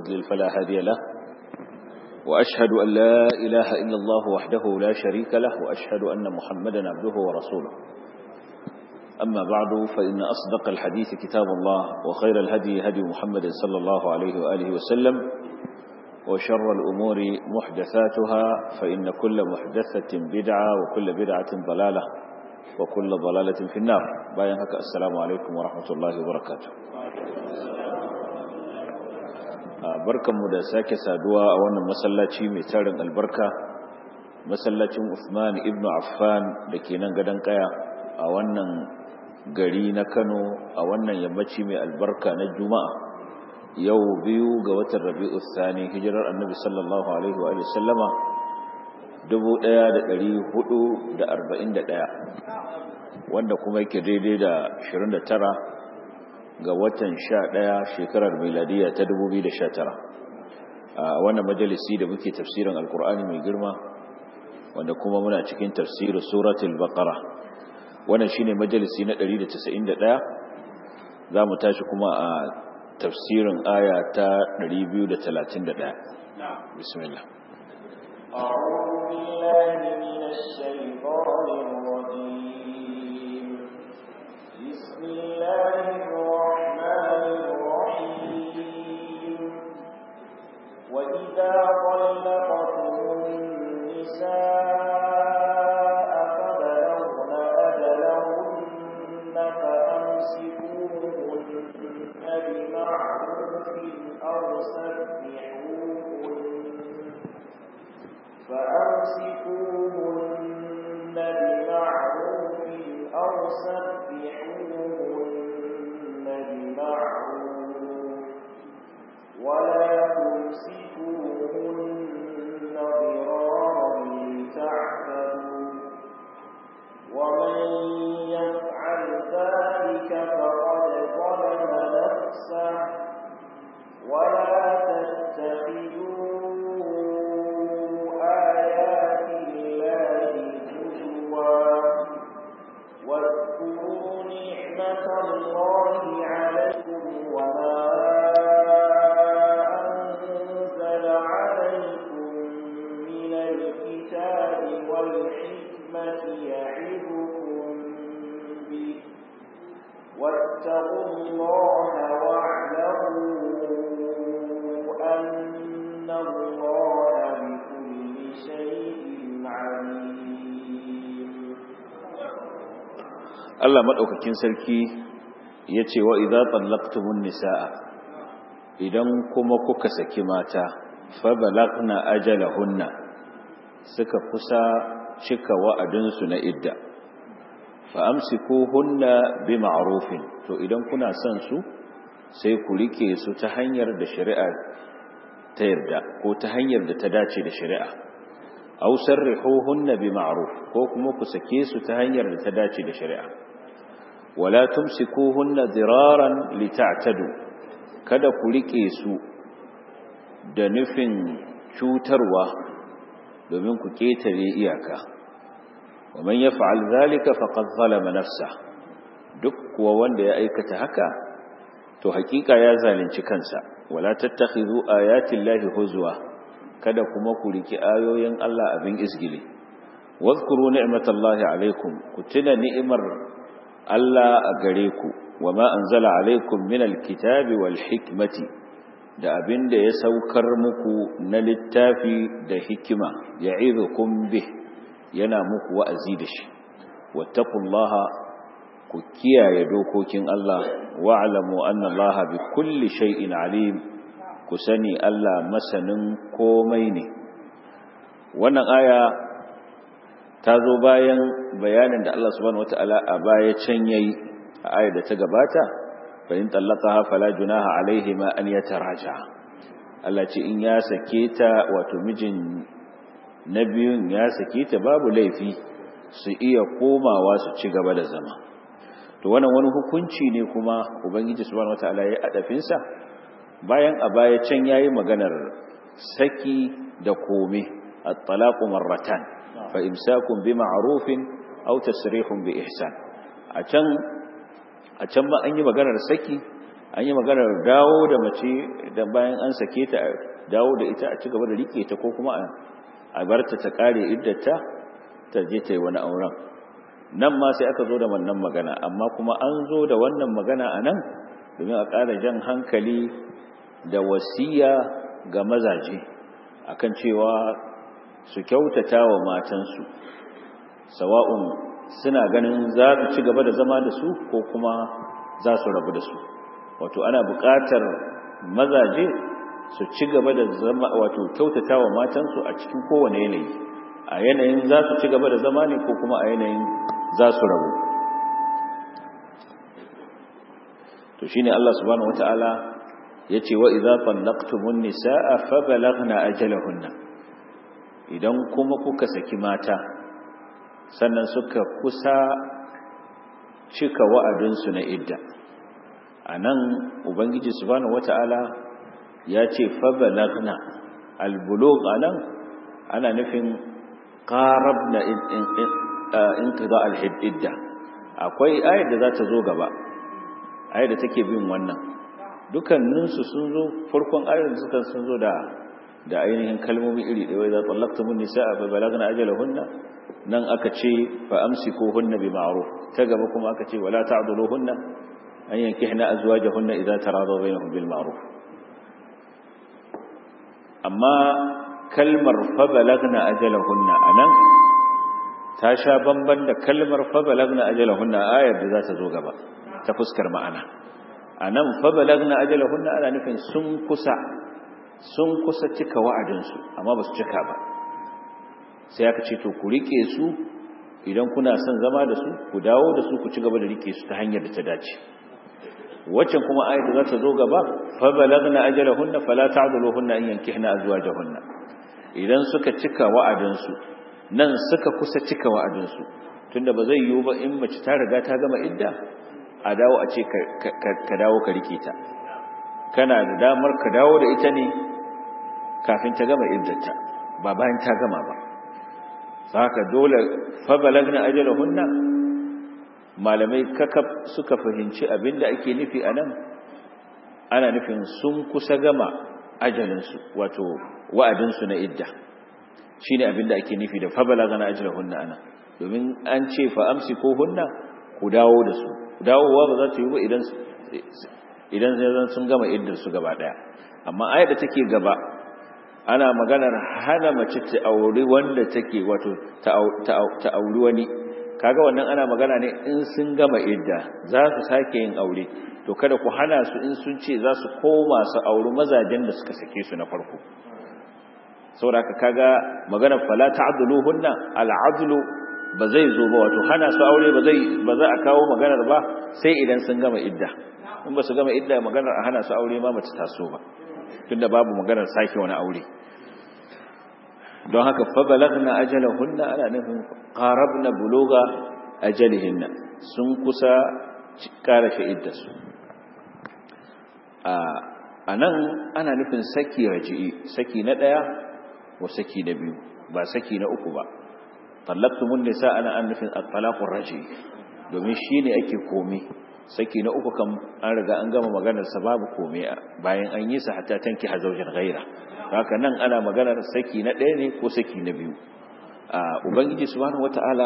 يضلل فلا هادي له وأشهد أن لا إله إلا الله وحده لا شريك له وأشهد أن محمدا عبده ورسوله أما بعد فإن أصدق الحديث كتاب الله وخير الهدي هدي محمد صلى الله عليه وآله وسلم وشر الأمور محدثاتها فإن كل محدثة بدعة وكل بدعة ضلالة وكل ضلالة في النار باين هكا السلام عليكم ورحمة الله وبركاته barkanmu da sake saduwa a wannan masallaci mai tarin albarka masallacin Uthman ibn Affan da ke nan gadon kaya a wannan gari na Kano a wannan yammaci mai albarka na Juma'a yau biyu ga watan Rabi'u Thani hijirar Annabi sallallahu alaihi wa sallama 1441 wanda kuma yake daidai da 29 ga watan 11 shekarar miladiya ta 2019 a wannan majalisi da muke tafsirin alkur'ani mai girma wanda kuma muna cikin tafsirin suratul baqara wannan shine majalisi na 191 za mu tashi kuma a tafsirin aya ta 231 bismillah أعوذ بالله من الشيطان الرجيم بسم الله الرحمن الرحيم وإذا طلقتم النساء فبلغن أجلهن فأمسكوهن بمعروف أو سرحوهن فأمسكوهن بمعروف أو سرحوهن بمعروف ولا تمسكوهن ضرارا لتعتدوا ومن يفعل ذلك فقد ظلم نفسه ولا تتخذوا آيات الله هزوا واذكروا نعمة الله عليكم وما أنزل عليكم من الكتاب والحكمة يعظكم به واتقوا الله واعلموا أن الله بكل شيء عليم Allah maɗaukakin sarki ya ce wa idza tallaqtumun nisaa idan kuma kuka saki mata fa balagna ajalahunna suka kusa cika wa'adinsu na idda fa amsikuhunna bima'rufin to idan kuna son su sai ku rike su ta hanyar da shari'a ta yarda ko ta hanyar da ta dace da shari'a aw sarrihuhunna bima'ruf ko kuma ku sake su ta hanyar da ta dace da shari'a wala tumsikuhunna diraran lita'tadu kada ku rike su da nufin cutarwa domin ku ketare iyaka wa man yaf'al zalika faqad zalama nafsa duk kuwa wanda ya aikata haka to hakika ya zalunci kansa wala tattakhidhu ayati llahi huzwa kada kuma ku riki ayoyin Allah abin izgili wadhkuru ni'matallahi alaikum ku tuna ni'imar Allah a gare ku wama anzala alaikum minal kitabi wal hikmati da abin da ya saukar muku na littafi da hikima ya'idukum bih yana muku wa'azi da shi wattaqullaha ku kiyaye dokokin Allah wa'lamu anna Allah bi kulli shay'in alim ku sani Allah masanin komai ne wannan aya ta zo bayan bayanin da Allah subhanahu wata'ala a baya can yayi a ayar da ta gabata fa in tallaqaha fala junaha alaihima an yataraja Allah ce in ya sake ta wato mijin na biyun ya sake ta babu laifi su iya komawa su ci gaba da zama to wannan wani hukunci ne kuma ubangiji subhanahu wataala ya adafin sa bayan a baya can yayi maganar saki da kome at-talaqu marratan fa imsakun bi ma'rufin aw tasrihun bi ihsan a can a can ma an yi maganar saki an yi maganar dawo da mace da bayan an sake ta dawo da ita a ci gaba da rike ta ko kuma a barta ta kare iddata ta je ta yi wani auren nan ma sai aka zo da wannan magana amma kuma an zo da wannan magana a nan domin a ƙara jan hankali da wasiya ga mazaje akan cewa su kyautata wa matansu sawa'un suna ganin za su ci gaba da zama da su ko kuma za su rabu da su wato ana buƙatar mazaje su ci gaba da zama wato kyautata wa matansu a cikin kowane yanayi a yanayin za su ci gaba da zama ne ko kuma a yanayin za su rabu to shine Allah subhanahu wataala yace wa idza tallaqtumun nisaa fa balaghna ajalahunna idan kuma kuka saki mata sannan suka kusa cika wa'adinsu na idda anan ubangiji subhanahu wataala yace fa balaghna albulugh anan ana nufin qarabna inqida al-idda akwai ayar da za ta zo gaba ayar da take bin wannan dukanninsu sun zo farkon ayar da suka sun zo da da ainihin kalmomi iri ɗaya za tsallaktumun nisa'a fa balagna ajalahunna nan aka ce fa amsikuhunna bi ma'ruf ta gaba kuma aka ce wala ta'duluhunna an yankihna azwajahunna idza taradaw bainahum bil ma'ruf amma kalmar fa balagna ajalahunna anan ta sha bamban da kalmar fa balagna ajalahunna ayar da za ta zo gaba ta fuskar ma'ana anan fa balagna ajalahunna ana nufin sun kusa sun kusa cika wa'adinsu amma ba su cika ba sai aka ce to ku rike su idan kuna son zama da su ku dawo da su ku ci gaba da rike su ta hanyar da ta dace waccan kuma ayat da za ta zo gaba fa balagna ajalahunna fala ta'duluhunna an yankihna azwajahunna idan suka cika wa'adinsu nan suka kusa cika wa'adinsu tunda ba zai yiwu ba in mace ta riga ta gama idda a dawo a ce ka dawo ka rike ta kana da damar ka dawo da ita ne kafin ta gama iddata ba bayan ta gama ba saka dole fa balagna ajalahunna malamai kakaf suka fahimci abinda ake nufi anan ana nufin sun kusa gama ajalinsu wato wa'adinsu na idda shine abinda ake nufi da fa balagna ajalahunna anan domin an ce fa amsiku hunna ku dawo da su dawowa ba za ta yi ba idan idan zai sun gama iddar su gaba daya amma ayat da take gaba ana maganar hana mace ta auri wanda take wato ta auri wani kaga wannan ana magana ne in sun gama idda za su sake yin aure to kada ku hana su in sun ce za su koma su auri mazajen da suka sake su na farko saboda kaga maganar fala ta'dhuluhunna al'adlu ba zai zo ba wato hana su aure ba zai ba za a kawo maganar ba sai idan sun gama idda in ba su gama idda maganar a hana su aure ma mace taso ba tunda babu maganar sake wani aure don haka fa balagna ajalahunna ana nufin qarabna buluga ajalihinna sun kusa karashe iddarsu a nan ana nufin saki raji'i saki na ɗaya wa saki na biyu ba saki na uku ba tallaqtumun nisa ana an nufin at-talaqur raji'i domin shine ake komai saki na uku kan an riga an gama maganar sa babu komai bayan an yi sa hatta tanki hazaujan ghaira haka nan ana maganar saki na ɗaya ne ko saki na biyu a ubangiji subhanahu wataala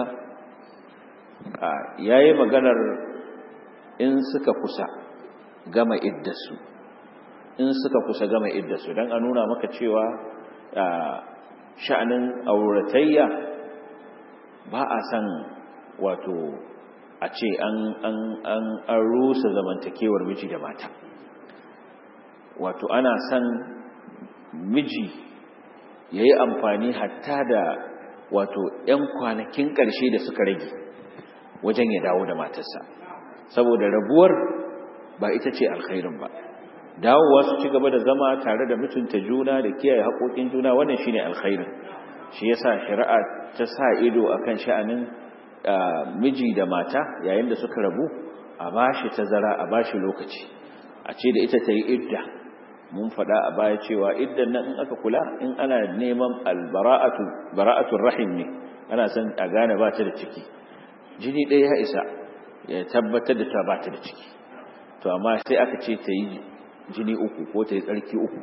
yayi maganar in suka kusa gama iddasu in suka kusa gama iddasu dan a nuna maka cewa sha'anin auratayya ba a san wato a ce an rusa zamantakewar miji da mata wato ana son miji ya yi amfani hatta da wato 'yan kwanakin ƙarshe da suka rage wajen ya dawo da matarsa saboda rabuwar ba ita ce alkhairin ba dawowa su ci gaba da zama tare da mutunta juna da kiyaye haƙoƙin juna wannan shine alkhairin shi yasa shari'a ta sa ido akan sha'anin miji da mata yayin da suka rabu a bashi tazara a bashi lokaci a ce da ita ta yi idda mun faɗa a baya cewa iddan nan in aka kula in ana neman albara'atu bara'atul rahim ne ana son a gane ba ta da ciki jini ɗaya ya isa ya tabbatar da ta ba ta da ciki to amma sai aka ce ta yi jini uku ko ta yi tsarki uku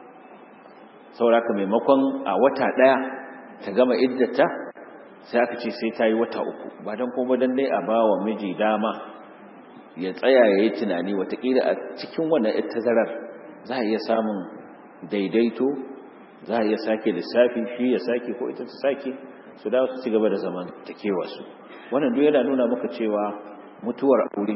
sauraka maimakon a wata ɗaya ta gama iddata sai aka ce sai ta yi wata uku ba don kuma don dai a ba wa miji dama ya tsaya ya yi tunani watakila a cikin wannan tazarar za a iya samun daidaito za a iya sake lissafi shi ya sake ko ita ta sake su dawo su ci gaba da zaman takewa su wannan duk yana nuna maka cewa mutuwar aure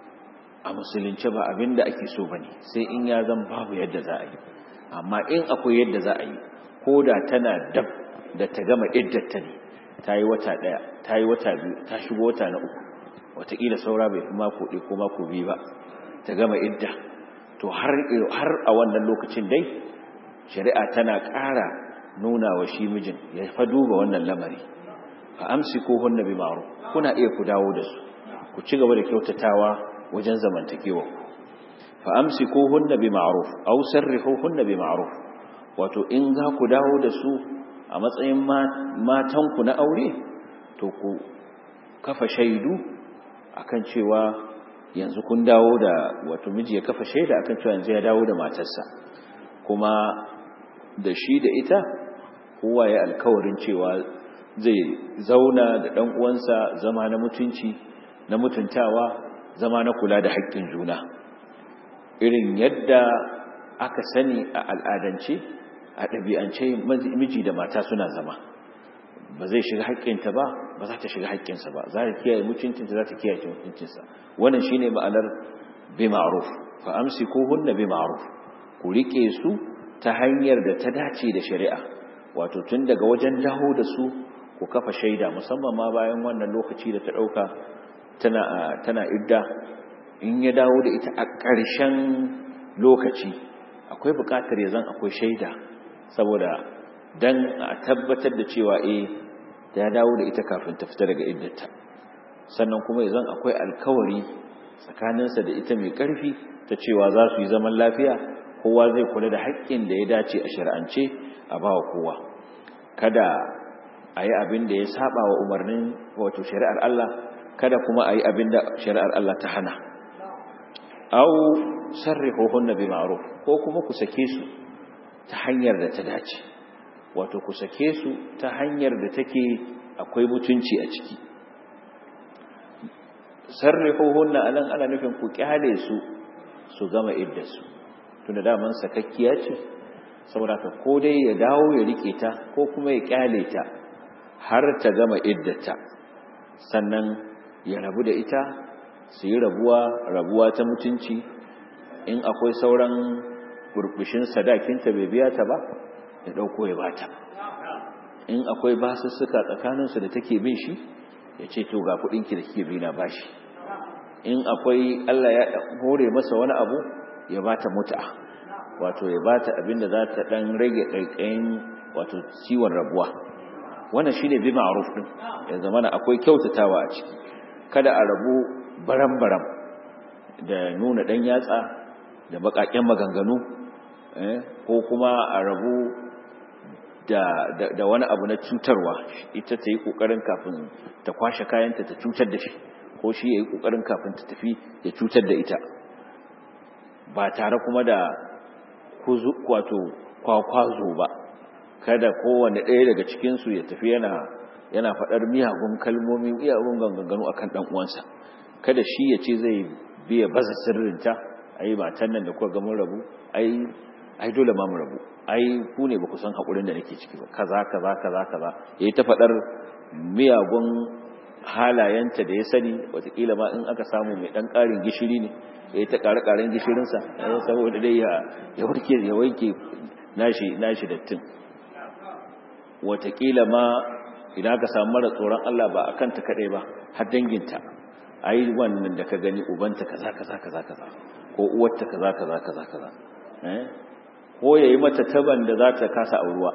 a musulunci ba abin da ake so bane sai in ya zan babu yadda za a yi amma in akwai yadda za a yi ko da tana dab da ta gama iddata ne ta yi wata ɗaya ta yi wata biyu ta shigo wata na uku wataƙila saura bai fi mako ɗaya ko mako biyu ba ta gama idda to har a wannan lokacin dai shari'a tana ƙara nuna wa shi mijin ya fa duba wannan lamari fa amsi ko hunna bi ma'ruf kuna iya ku dawo da su ku ci gaba da kyautatawa wajen zamantakewa fa amsi ko hunna bi ma'ruf aw sarrihu hunna bi ma'ruf wato in za ku dawo da su a matsayin matanku na aure to ku kafa shaidu akan cewa yanzu kun dawo da wato miji ya kafa shaida akan cewa yanzu ya dawo da matarsa kuma da shi da ita kowa ya alkawarin cewa zai zauna da ɗan uwansa zama na mutunci na mutuntawa zama na kula da haƙƙin juna irin yadda aka sani a al'adance a ɗabi'ance miji da mata suna zama ba zai shiga haƙƙinta ba ba za ta shiga haƙƙinsa ba za ta kiyaye mutuncinta za ta kiyaye mutuncinsa wannan shine ma'anar bi ma'ruf fa amsikuhunna bi ma'ruf ku rike su ta hanyar da ta dace da shari'a wato tun daga wajen dawo da su ku kafa shaida musamman ma bayan wannan lokaci da ta dauka tana tana idda in ya dawo da ita a ƙarshen lokaci akwai buƙatar ya zan akwai shaida saboda dan a tabbatar da cewa eh ya dawo da ita kafin ta fita daga iddata sannan kuma ya zan akwai alkawari tsakaninsa da ita mai ƙarfi ta cewa za su yi zaman lafiya kowa zai kula da haƙƙin da ya dace a shari'ance a ba wa kowa kada a yi abin da ya saba wa umarnin wato shari'ar Allah kada kuma a yi abin da shari'ar Allah ta hana au sarrihuhunna bi ma'ruf ko kuma ku sake su ta hanyar da ta dace wato ku sake su ta hanyar da take akwai mutunci a ciki sarrihuhunna anan ana nufin ku kyale su su gama iddarsu tunda daman sakakkiya ce saboda ka ko dai ya dawo ya rike ta ko kuma ya kyale ta har ta gama iddata sannan ya rabu da ita su yi rabuwa rabuwa ta mutunci in akwai sauran burbushin sadakinta bai biya ta ba ya dauko ya bata in akwai basussuka tsakaninsu da take bin shi ya ce to ga kudinki da kike bi na bashi in akwai Allah ya hore masa wani abu ya bata mut'a wato ya bata abinda za ta dan rage kaikayin wato ciwon rabuwa wannan shine bi ma'ruf din ya zamana akwai kyautatawa a ciki kada a rabu baram-baram da nuna dan yatsa da bakaken maganganu eh ko kuma a rabu da, da, da wani abu na cutarwa ita ta yi kokarin kafin ta kwashe kayanta ta cutar da shi ko shi ya yi kokarin kafin ta tafi ya cutar da ita ba tare kuma da wato kwakwazo ba kada kowane ɗaya daga cikinsu ya tafi yana yana faɗar miyagun kalmomi miyagun ganganu a kan uwansa kada shi ya ce zai biya baza sirrinta ai matan nan da kuka ga mun rabu ai ai dole ma mu rabu ai ku ne ba ku san haƙurin da nake ciki ba kaza kaza kaza kaza yayi ta faɗar miyagun halayenta da ya sani watakila ma in aka samu mai ɗan ƙarin gishiri ne ya yi ta ƙare-ƙaren gishirinsa saboda dai ya warke ya wanke nashi nashi dattin watakila ma idan aka samu mara tsoron Allah ba a kanta kaɗai ba har danginta a yi wannan da ka gani ubanta kaza kaza kaza kaza ko uwarta kaza kaza kaza kaza ko ya yi mata taban da za ta kasa auruwa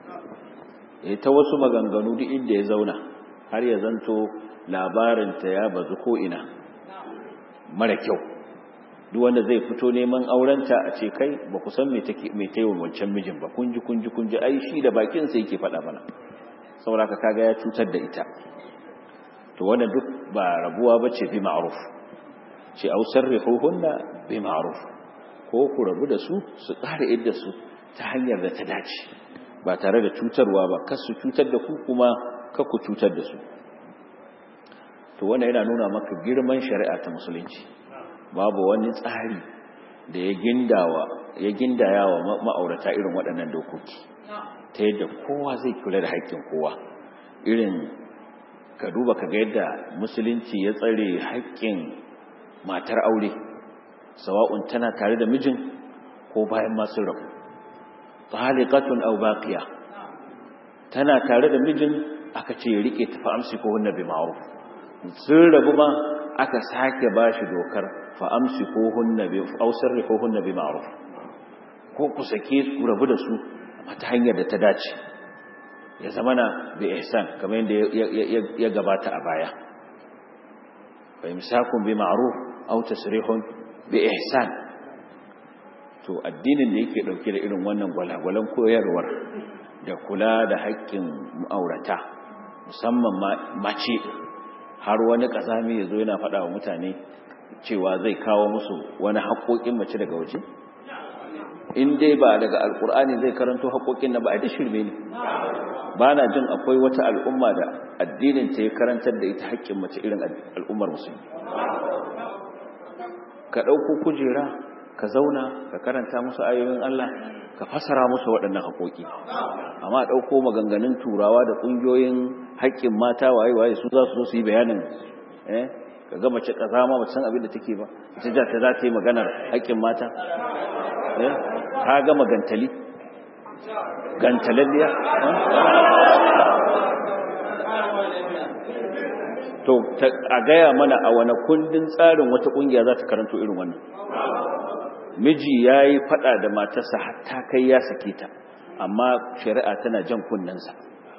ya ta wasu maganganu duk inda ya zauna har ya zanto labarinta ya bazu ko ina mara kyau duk wanda zai fito neman aurenta a ce kai ba ku san me take me tayi wancan mijin ba kunji kunji kunji ai shi da bakin sa yake faɗa mana saboda ka kaga ya cutar da ita to wannan duk ba rabuwa bace bi ma'ruf ce au sarrihuhunna bi ma'ruf ko ku rabu da su su ƙara idda su ta hanyar da ta dace ba tare da cutarwa ba kar su cutar da ku kuma kar ku cutar da su to wannan yana nuna maka girman shari'a ta musulunci babu wani tsari da ya gindawa ya gindaya wa ma'aurata irin waɗannan dokoki ta yadda kowa zai kula da haƙƙin kowa irin ka duba ka ga yadda musulunci ya tsare haƙƙin matar aure sawa'un tana tare da mijin ko bayan masu rabu taliqatun aw baqiya tana tare da mijin aka ce ya rike tafi amsi ko hunna bi ma'ruf sun rabu ma aka sake bashi dokar fa amsi ko hunna bi aw sarrifu hunna bi ma'ruf ko ku sake ku rabu da su ta hanyar da ta dace ya zama na bi ihsan kamar yadda ya gabata a baya fa imsakun bi ma'ruf aw tasrihun bi ihsan to addinin da yake dauke da irin wannan gwalagwalan koyarwar da kula da haƙƙin ma'aurata musamman mace har wani ƙasami ya zo yana faɗa wa mutane cewa zai kawo musu wani haƙoƙin mace daga waje in dai ba daga alkur'ani zai karanto haƙoƙin na ba a da shirme ne ba na jin akwai wata al'umma da addinin ta ya karantar da ita haƙƙin mace irin al'ummar musulmi ka ɗauko kujera ka zauna ka karanta musu ayoyin Allah ka fasara musu waɗannan haƙoƙi amma ɗauko maganganun turawa da ƙungiyoyin haƙƙin mata waye-waye su za su zo su yi bayanin eh ka ga mace ƙazama ba san abin da take ba ita ja ta za ta yi maganar haƙƙin mata ka gama gantali gantalalliya to a gaya mana a wani kundin tsarin wata kungiya za ta karanto irin wannan miji ya yi fada da matarsa hatta kai ya sake ta amma shari'a tana jan kunnensa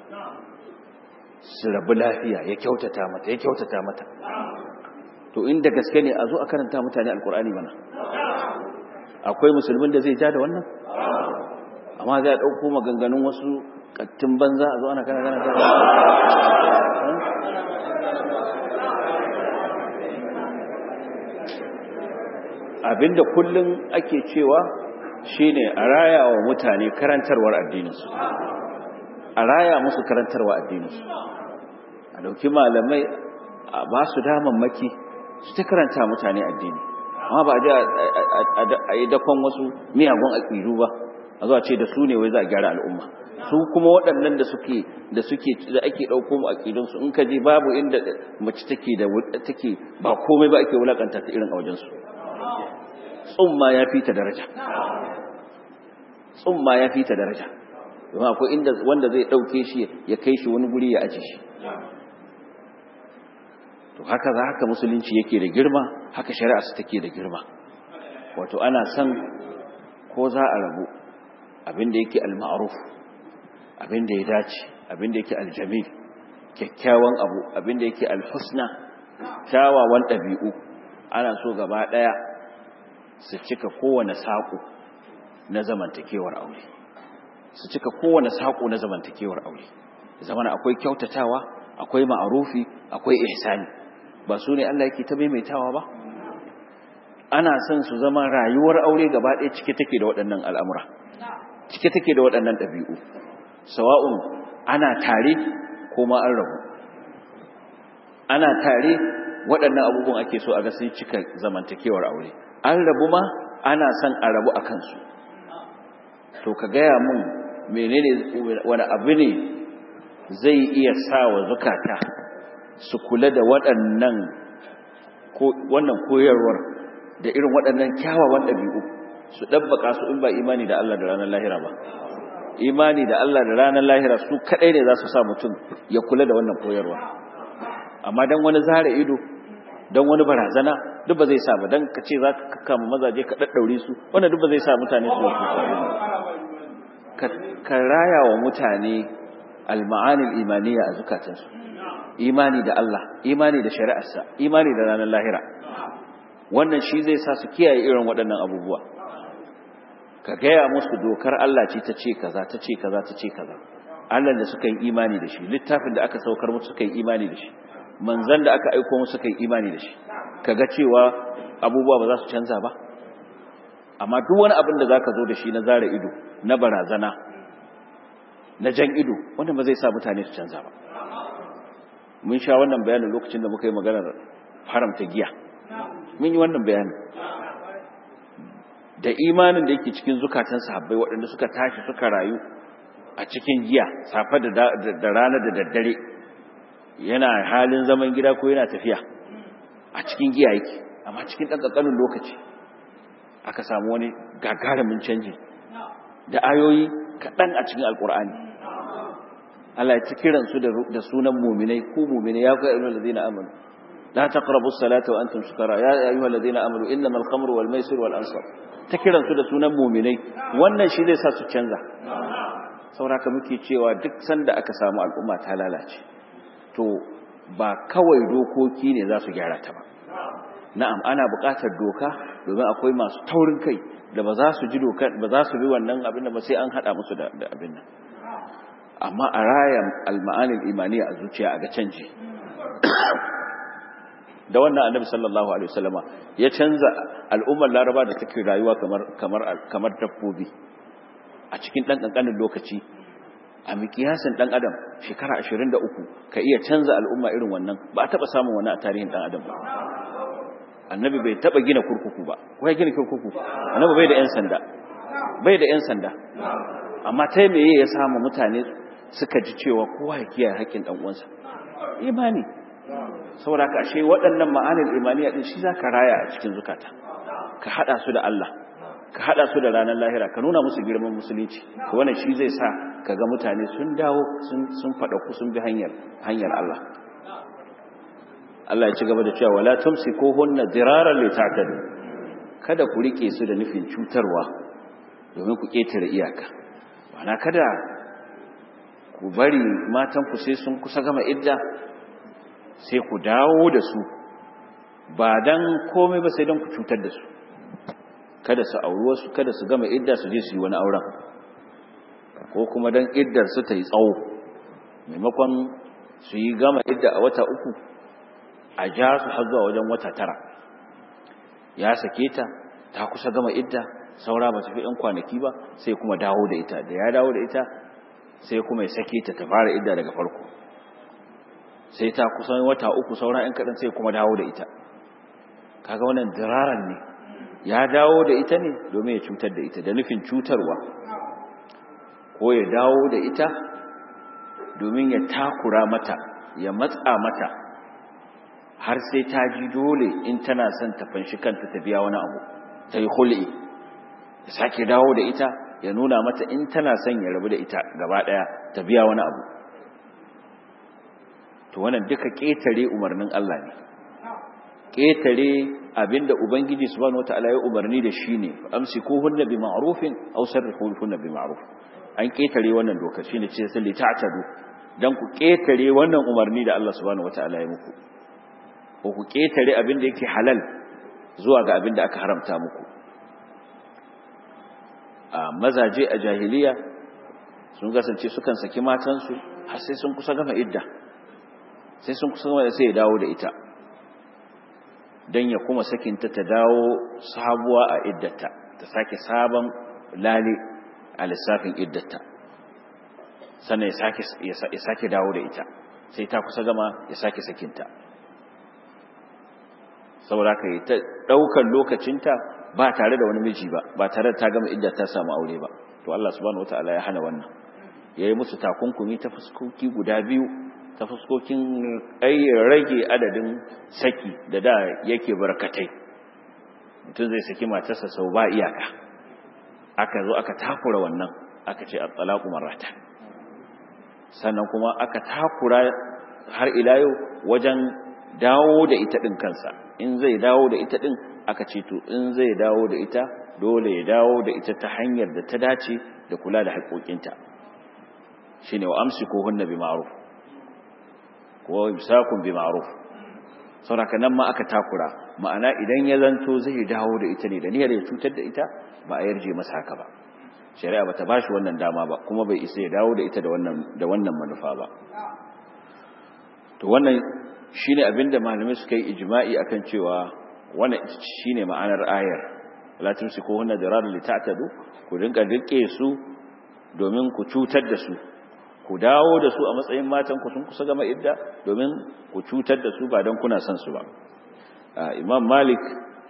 su rabu lafiya ya kyautata mata ya kyautata mata to inda gaske ne a zo a karanta mutane alkur'ani mana akwai musulmin da zai ja da wannan amma zai ɗauko maganganun wasu ƙattun banza a zo ana kana kana kana abinda kullum ake cewa shine a raya wa mutane karantarwar addininsu a raya musu karantarwa addininsu a dauki malamai a ba su damammaki su ta karanta mutane addini amma ba a yi dakon wasu miyagun aƙidu ba a zuwa ce da su ne wai za a gyara al'umma su kuma waɗannan da suke da suke da ake ɗauko mu aƙidunsu in ka je babu inda mace take da take ba komai ba ake wulakanta ta irin a wajensu tsumma ya fi ta daraja tsumma ya fi ta daraja domin akwai inda wanda zai ɗauke shi ya kai shi wani guri ya aje shi to haka za haka musulunci yake da girma haka shari'a su take da girma wato ana son ko za a rabu abinda yake al-ma'ruf abinda ya dace abinda yake al-jamil kyakkyawan abu abinda yake al-husna kyawawan ɗabi'u ana so gaba ɗaya su cika kowane saƙo na zamantakewar aure su cika kowane saƙo na zamantakewar aure zamana akwai kyautatawa akwai ma'arufi akwai ihsani ba su ne Allah yake ta maimaitawa ba ana son su zama rayuwar aure gaba ɗaya cike take da waɗannan al'amura cike take da waɗannan ɗabi'u sawa'un ana tare ko ma an rabu ana tare waɗannan abubuwan ake so a ga sun cika zamantakewar aure an rabu ma ana son a rabu a kansu to ka gaya mun menene wani abu ne zai iya sa wa zukata su kula da waɗannan wannan koyarwar da irin waɗannan kyawawan ɗabi'u su ɗabbaka su in ba imani da Allah da ranar lahira ba imani da Allah da ranar lahira su kaɗai ne za su sa mutum ya kula da wannan koyarwa amma don wani zara ido don wani barazana duk ba zai sa ba don ka ce za ka kama mazaje ka ɗaɗɗaure su wannan duk ba zai sa mutane su ka raya wa mutane alma'anil imaniya a zukatansu imani da Allah imani da shari'arsa imani da ranar lahira wannan shi zai sa su kiyaye irin waɗannan abubuwa ka gaya musu dokar Allah ce ta ce kaza ta ce kaza ta ce kaza Allah da suka yi imani da shi littafin da aka saukar musu suka yi imani da shi manzan da aka aiko musu suka yi imani da shi kaga cewa abubuwa ba za su canza ba amma duk wani abin da za ka zo da shi na zara ido na barazana na jan ido wanda ba zai sa mutane su canza ba mun sha wannan bayanin lokacin da muka yi maganar haramta giya mun yi wannan bayanin da imanin da yake cikin zukatan sahabbai waɗanda suka tashi suka rayu a cikin giya safe da rana da daddare yana halin zaman gida ko yana tafiya a cikin giya yake amma cikin ɗan ƙanƙanin lokaci aka samu wani gagarumin canji da ayoyi kaɗan a cikin alƙur'ani Allah ya ci kiransu da sunan muminai ku muminai ya kai ayyuhal ladina amanu la taqrabu as-salata wa antum sukara ya ayyuhal ladina amanu innamal khamru wal maisir wal ansab ta kiransu da sunan muminai wannan shi zai sa su canza sauraka muke cewa duk sanda aka samu al'umma ta lalace to ba kawai dokoki ne za su gyara ta ba na'am ana buƙatar doka domin akwai masu taurin kai da ba za su ji doka ba za su bi wannan abin da ba sai an haɗa musu da abin nan amma a raya alma'anin imaniya a zuciya a ga canji da wannan annabi sallallahu alaihi wasallama ya canza al'ummar laraba da take rayuwa kamar kamar kamar dabbobi a cikin dan kankanin lokaci a mikiyasin dan adam shekara 23 ka iya canza al'umma irin wannan ba a taba samun wani a tarihin dan adam ba annabi bai taba gina kurkuku ba ko ya gina kurkuku annabi bai da yan sanda bai da yan sanda amma ta meye ya samu mutane suka ji cewa kowa ya kiyaye haƙƙin dan uwansa imani saboda ka ashe waɗannan ma'anar imaniya din shi zaka raya a cikin zukata ka hada su da Allah ka hada su da ranar lahira ka nuna musu girman musulunci to wannan shi zai sa kaga mutane sun dawo sun sun fada ku sun bi hanyar hanyar Allah Allah ya ci gaba da cewa wala tumsikuhunna diraran li ta'tadu kada ku rike su da nufin cutarwa domin ku ketare iyaka wana kada ku bari matan ku sai sun kusa gama idda sai ku dawo da su ba dan komai ba sai dan ku cutar da su kada su auri wasu kada su gama idda su je su yi wani auren ko kuma dan iddar su ta yi tsawo maimakon su yi gama idda a wata uku a ja su har zuwa wajen wata tara ya sake ta ta kusa gama idda saura ba tafi ɗan kwanaki ba sai kuma dawo da ita da ya dawo da ita sai kuma ya sake ta ta fara idda daga farko sai ta kusan wata uku saura ‘yan kaɗan sai kuma dawo da ita kaga wannan diraran ne ya dawo da ita ne domin ya cutar da ita da nufin cutarwa ko ya dawo da ita domin ya takura mata ya matsa mata har sai ta ji dole in tana son ta fanshi kanta ta biya wani abu ta yi hul'i ya sake dawo da ita ya nuna mata in tana son ya rabu da ita gaba ɗaya ta biya wani abu to wannan duka ƙetare umarnin Allah ne ƙetare abinda ubangiji subhanahu wataala ya umarni da shi ne amsikuhunna bi ma'rufin aw sarrihuhunna bi ma'ruf an ƙetare wannan dokar shine ce sai ta'tadu dan ku ƙetare wannan umarni da Allah subhanahu wataala ya muku ko ku ƙetare abinda yake halal zuwa ga abinda aka haramta muku a mazaje a jahiliya sun kasance sukan saki matansu har sai sun kusa gama idda sai sun kusa gama sai ya dawo da ita don ya kuma sakinta ta dawo sabuwa a iddata ta sake sabon lale a lissafin iddata sannan ya sake dawo da ita sai ta kusa gama ya sake sakinta saboda ka yi ta ɗaukar lokacinta ba tare da wani miji ba ba tare da ta gama idda ta samu aure ba to Allah subhanahu wataala ya hana wannan yayi musu takunkumi ta fuskoki guda biyu ta fuskokin rage adadin saki da da yake barkatai mutum zai saki matarsa sau ba iyaka aka zo aka takura wannan aka ce at-talaqu marratan sannan kuma aka takura har ila yau wajen dawo da ita din kansa in zai dawo da ita din aka ce to in zai dawo da ita dole ya dawo da ita ta hanyar da ta dace da kula da haƙoƙinta shine wa amsikuhunna bi ma'ruf ko imsakun bi ma'ruf saboda nan ma aka takura ma'ana idan ya zanto zai dawo da ita ne da niyyar ya cutar da ita ba a yarje masa haka ba shari'a bata bashi wannan dama ba kuma bai isa ya dawo da ita da wannan da wannan manufa ba to wannan shine abinda malamai suka yi ijma'i akan cewa wannan shine ma'anar ayar la tumsikuhunna diraran lita'tadu ku dinka rike su domin ku cutar da su ku dawo da su a matsayin matan ku sun kusa gama idda domin ku cutar da su ba dan kuna son su ba imam malik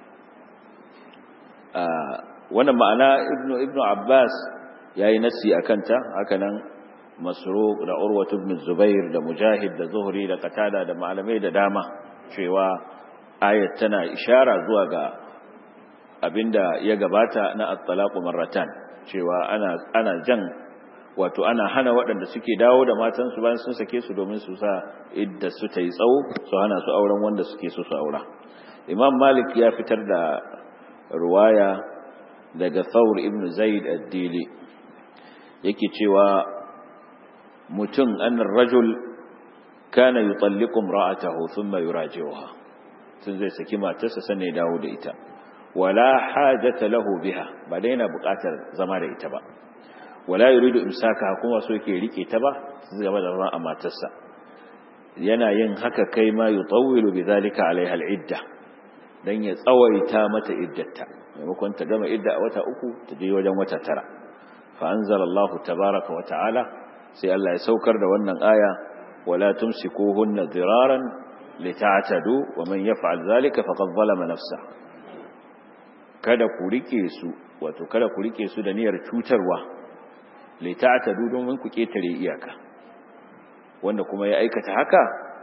wannan ma'ana ibnu ibnu abbas yayi nasi akan ta hakanan masruq da urwatu ibn zubair da mujahid da zuhri da qatada da malamai da dama cewa ayat tana ishara zuwa ga abinda ya gabata na at-talaqu marratan cewa ana ana jan wato ana hana waɗanda suke dawo da matansu bayan sun sake su domin su sa idda su ta yi tsawo su hana su auren wanda suke so su aura imam malik ya fitar da ruwaya daga thawr ibn zaid ad-dili yake cewa mutum annar rajul kana yutalliqu imra'atahu thumma yuraji'uha tun zai saki matarsa sanne dawo da ita wala hajata lahu biha ba dai yana buƙatar zama da ita ba wala yuridu imsaka kuma so yake rike ta ba su gaba da zama a matarsa yana yin haka kai ma yutawwilu bidhalika alaiha al'idda dan ya tsawaita mata iddarta maimakon ta gama idda a wata uku ta je wajen wata tara fa anzalallahu tabaraka wa ta'ala sai Allah ya saukar da wannan aya wala tumsikuhunna diraran lita'tadu wa man yaf'al dhalika faqad zalama nafsa kada ku rike su wato kada ku rike su da niyyar cutarwa lita'tadu domin ku ketare iyaka wanda kuma ya aikata haka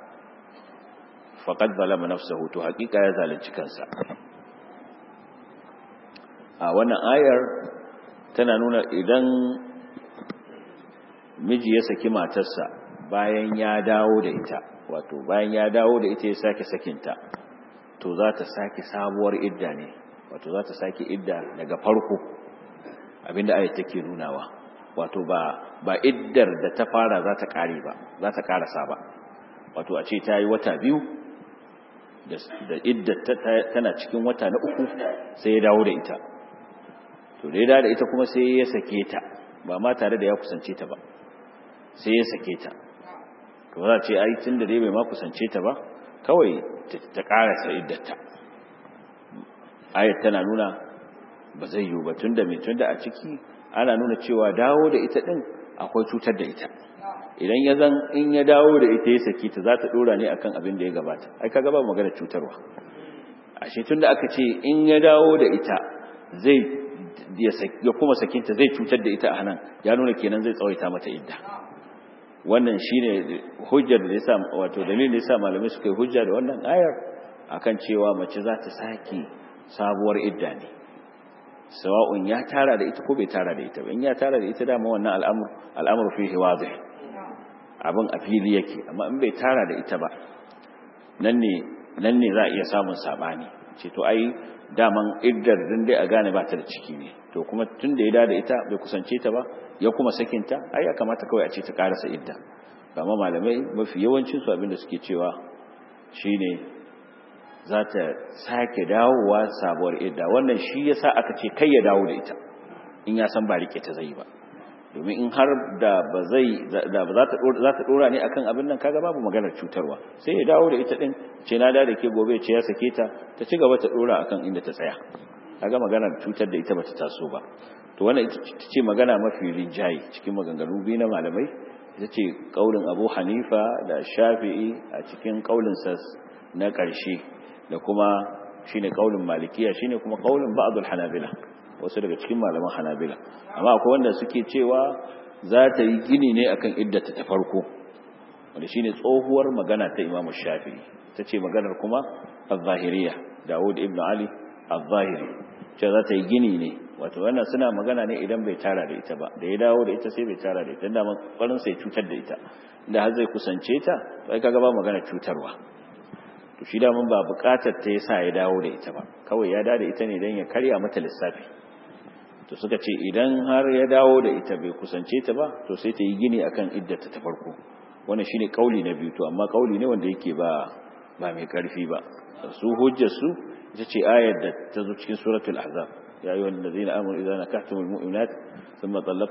faqad zalama nafsahu to hakika ya zalunci kansa a wannan ayar tana nuna idan miji ya saki matarsa bayan ya dawo da ita wato bayan ya dawo da ita ya sake sakinta to za ta sake sabuwar idda ne wato za ta sake idda daga farko abinda ayat take nunawa wato ba ba iddar da ta fara za ta kare ba za ta karasa ba wato a ce ta yi wata biyu da iddar tana cikin wata na uku sai ya dawo da ita to da ya dawo da ita kuma sai ya sake ta ba ma tare da ya kusance ta ba sai ya sake ta to za ce ai tun da dai bai ma kusance ta ba kawai ta karasa iddarta ayat tana nuna ba zai yiwu ba tun da mai tun da a ciki ana nuna cewa dawo da ita din akwai cutar da ita idan ya zan in ya dawo da ita ya saki ta za ta dora ne akan abin da ya gabata ai kaga ba magana cutarwa ashe tun da aka ce in ya dawo da ita zai ya kuma sakinta zai cutar da ita a nan ya nuna kenan zai tsawaita mata idda wannan shine hujjar da yasa wato dalilin da yasa malamai suka yi hujja da wannan ayar akan cewa mace za ta saki sabuwar idda ne sawa'un ya tara da ita ko bai tara da ita ba in ya tara da ita dama wannan al'amur al'amur fihi wadih abin a fili yake amma in bai tara da ita ba nan ne nan ne za a iya samun sabani ce to ai daman iddar din dai a gane ba ta da ciki ne to kuma tun da ya da da ita bai kusance ta ba ya kuma sakinta ai ya kamata kawai a ce ta karasa idda amma malamai mafi yawancin su abinda suke cewa shine za ta sake dawowa sabuwar idda wannan shi yasa aka ce kai ya dawo da ita in ya san ba rike ta zai ba domin in har da ba zai da ba za ta za ta dora ne akan abin nan kaga babu maganar cutarwa sai ya dawo da ita din ce na da da ke gobe ce ya sake ta ta ci gaba ta dora akan inda ta tsaya kaga maganar cutar da ita bata taso ba to wannan ita ce magana mafi rinjaye cikin maganganu biyu na malamai ita ce kaulin Abu Hanifa da Shafi'i a cikin kaulin sa na ƙarshe da kuma shine kaulin Malikiya shine kuma kaulin ba'dul Hanabila wasu daga cikin malaman Hanabila amma akwai wanda suke cewa za ta yi gini ne akan iddata ta farko wanda shine tsohuwar magana ta Imam Shafi'i tace maganar kuma az-Zahiriyya Dawud ibn Ali az-Zahiri ce za ta yi gini ne wato wannan suna magana ne idan bai tara da ita ba da ya dawo da ita sai bai tara da ita da farin sai cutar da ita inda har zai kusance ta sai kaga ba magana cutarwa to shi da mun ba bukatar ta yasa ya dawo da ita ba kawai ya dawo da ita ne dan ya karya mata lissafi to suka ce idan har ya dawo da ita bai kusance ta ba to sai ta yi gini akan iddata ta farko wannan shine kauli na biyu to amma kauli ne wanda yake ba ba mai karfi ba su hujjar su ita ce ayar da ta zo cikin suratul ahzab ya ayyuhal ladina amanu idza nakahtumul mu'minat thumma talaq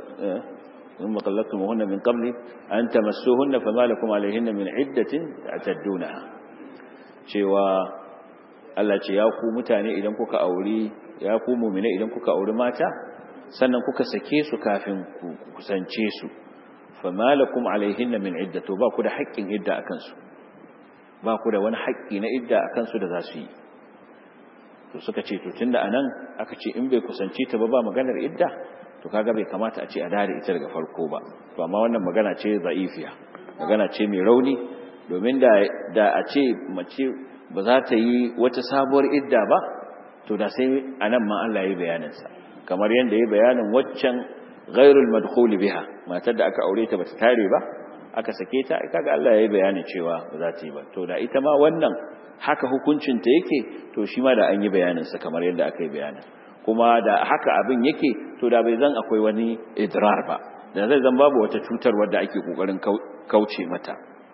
ثم طلقتموهن من قبل أن تمسوهن فما لكم عليهن من عدة تعتدونها cewa Allah ce ya ku mutane idan kuka auri ya ku mu'mina idan kuka auri mata sannan kuka sake su kafin ku kusance su fama lakum alaihinna min iddatu ba ku da haƙƙin idda akan su ba ku da wani haƙƙi na idda akan su da za su yi to suka ce to tunda anan aka ce in bai kusance ta ba ba maganar idda to kaga bai kamata a ce a dare ita daga farko ba to amma wannan magana ce za'ifiya magana ce mai rauni domin da da a ce mace ba za ta yi wata sabuwar idda ba to da sai anan ma Allah ya yi bayanin sa kamar yanda ya bayanin waccan ghairul madkhul biha matar da aka aure ta bata tare ba aka sake ta kaga Allah ya yi bayanin cewa ba za ta yi ba to da ita ma wannan haka hukuncin ta yake to shi ma da an yi bayanin sa kamar yadda aka yi bayanin kuma da haka abin yake to da bai zan akwai wani idrar ba da zai zan babu wata cutar wadda ake kokarin kauce mata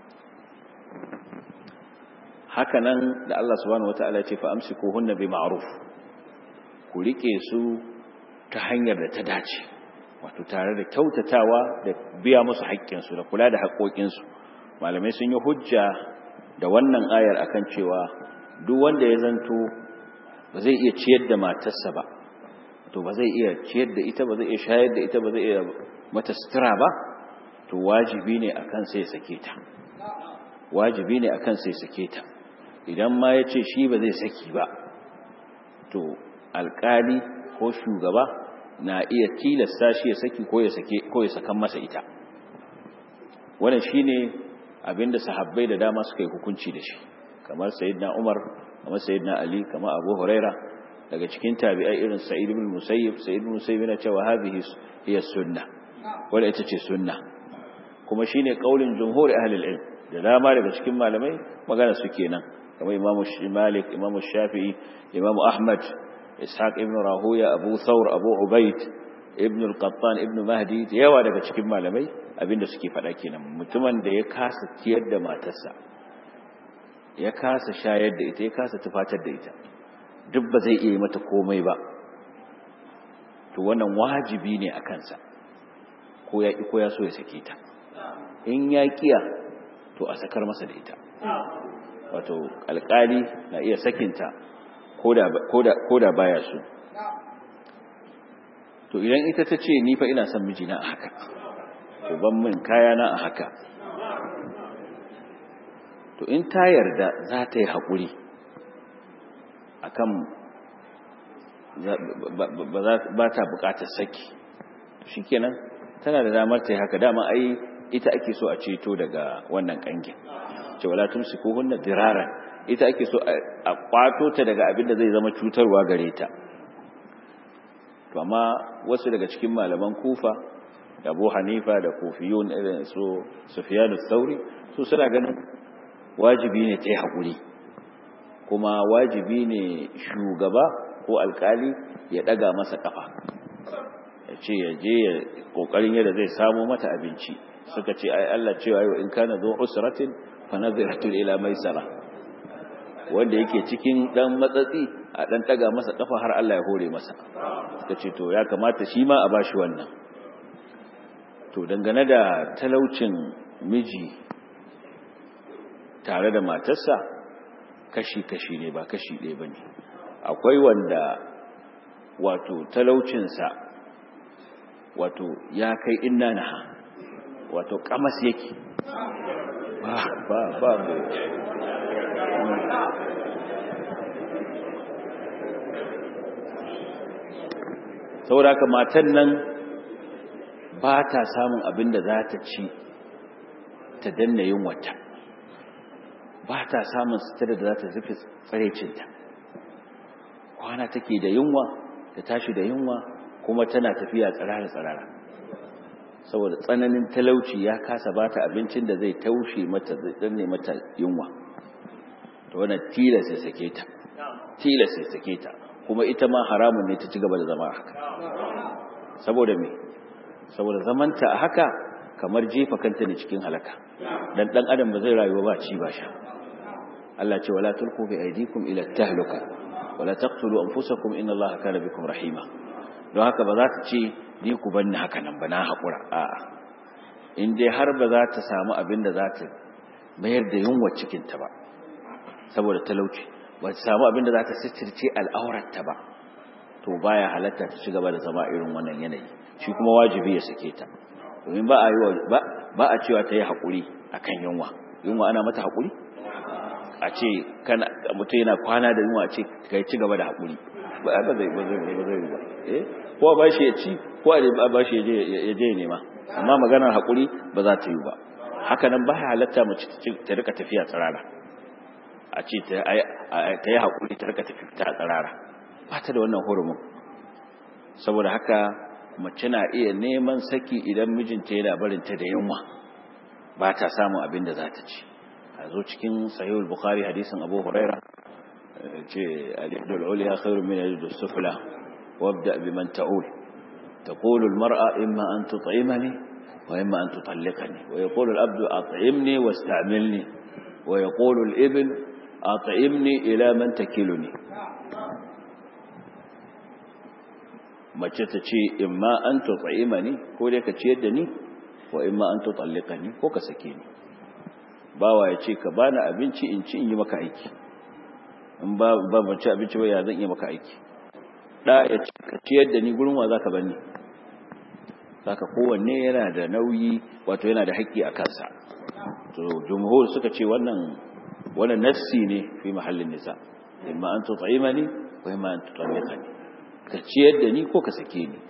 haka nan da Allah subhanahu wataala ya ce fa amsikuhunna bi ma'ruf ku rike su ta hanyar da ta dace wato tare da kyautatawa da biya musu haƙƙin su da kula da haƙoƙin su malamai sun yi hujja da wannan ayar akan cewa duk wanda ya zanto ba zai iya ciyar da matarsa ba to ba zai iya ciyar da ita ba zai iya shayar da ita ba zai iya mata sutura ba to wajibi ne akan sai sake ta wajibi ne akan sai sake ta idan ma ya ce shi ba zai saki ba to alkali ko shugaba na iya tilasta shi ya saki ko ya sake ko ya sakan masa ita wannan shine abinda sahabbai da dama suka yi hukunci da shi kamar sayyidina Umar kamar sayyidina Ali kamar Abu Huraira daga cikin tabi'ai irin Sa'id ibn Musayyib Sa'id ibn Musayyib yana cewa hadhihi hiya sunna wanda ita ce sunna kuma shine kaulin jumhur ahli al-ilm da dama daga cikin malamai magana su kenan kamar Imam Malik Imam Shafi'i Imam Ahmad Ishaq ibn Rahuya Abu Thawr Abu Ubayd Ibn al-Qattan Ibn Mahdi da yawa daga cikin malamai abinda suke faɗa kenan mutumin da ya kasa ciyar da matarsa ya kasa shayar da ita ya kasa tufatar da ita duk ba zai iya yi mata komai ba to wannan wajibi ne a kansa ko ya ko ya so ya sake ta in ya kiya to a sakar masa da ita wato alkali na iya sakinta ko da baya so to idan ita ta ce ni fa ina son mijina a haka to ban min kayana a haka to in ta yarda za ta yi haƙuri akan ba ta buƙatar saki shi kenan tana da damar ta yi haka dama ai ita ake so a ceto daga wannan ƙangin ce wala tumsiku hunna diraran ita ake so a kwato ta daga abin da zai zama cutarwa gare ta to amma wasu daga cikin malaman kufa da abu hanifa da kufiyun irin su sufiyanu sauri su suna ganin wajibi ne ta yi haƙuri kuma wajibi ne shugaba ko alkali ya ɗaga masa ƙafa ya ce ya je ya ƙoƙarin yadda zai samu mata abinci suka ce ai Allah cewa yau in kana zo usratin fa nadhiratul ila maisara wanda yake cikin dan matsatsi a dan ɗaga masa ƙafa har Allah ya hore masa suka ce to ya kamata shi ma a bashi wannan to dangane da talaucin miji tare da matarsa kashi-kashi ne ba kashi ɗaya ba ne akwai wanda wato talaucinsa wato ya kai inna na ha wato kamas yake ba ba ba saboda haka matan nan ba ta samun abin da za ta ci ta danna yin wata ba ta samun sutura da za ta rufe tsarecinta kwana take da yunwa ta tashi da yunwa kuma tana tafiya tsirara-tsirara saboda tsananin talauci ya kasa ba ta abincin da zai taushe mata zai danne mata yunwa ta wana tilas ya sake ta tilas ya sake ta kuma ita ma haramun ne ta ci gaba da zama haka saboda me saboda zamanta a haka kamar jefa kanta ne cikin halaka dan dan adam ba zai rayu ba ci ba sha Allah ce wala tulqu bi aydikum ila tahluka wala taqtulu anfusakum inna Allaha kana bikum rahima don haka ba za ta ce ni ku banni haka nan ba na hakura a'a in dai har ba za ta samu abin da za ta mayar da yunwa cikin ta ba saboda talauci ba ta samu abin da za ta sitirce al'aurarta ba to baya halatta ta ci gaba da zama irin wannan yanayi shi kuma wajibi ya sake ta domin ba a yi ba a cewa ta yi haƙuri akan yunwa yunwa ana mata haƙuri a ce kana mutum yana kwana da yunwa a ce kai ci gaba da haƙuri ba ba zai ba zai ba zai ba eh ko ba shi ya ci ko a ba shi ya je nema amma maganar haƙuri ba za ta yi ba haka nan ba halatta mace ta rika tafiya tsirara a ce ta yi haƙuri ta rika tafiya tsirara ba ta da wannan hurumin saboda haka mace na iya neman saki idan mijinta yana barinta da yunwa ba ta samun abin da za ta ci a zo cikin sahihul bukhari hadisin abu huraira ce al-yadul ulya khairun min al sufla wabda biman ta'ul تقول المرأة إما أن تطعمني وإما أن تطلقني ويقول الأبد أطعمني واستعملني ويقول الابن أطعمني إلى من تكلني mace ta ce imma an tutsaima ni ko dai ka ciyar da ni wa imma an tutallika ni ko ka sake ni bawa ya ce ka bani abinci in ci in yi maka aiki in ba ba ban ci abinci ba ya zan yi maka aiki da ya ce ka ciyar da ni gurin wa zaka bani saka kowanne yana da nauyi wato yana da haƙƙi a kansa to jumhur suka ce wannan wannan nafsi ne fi mahallin nisa imma an tutsaima ni wa imma an tutallika ni ka ciyar da ni ko ka sake ni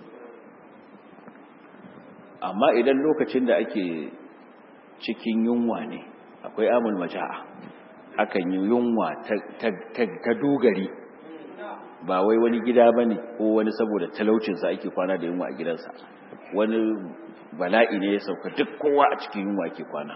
amma idan lokacin da ake cikin yunwa ne akwai amul maja'a akan yi yunwa ta dogari ba wai wani gida ba ne ko wani saboda talaucinsa ake kwana da yunwa a gidansa wani bala'i ne ya sauka duk kowa a cikin yunwa ake kwana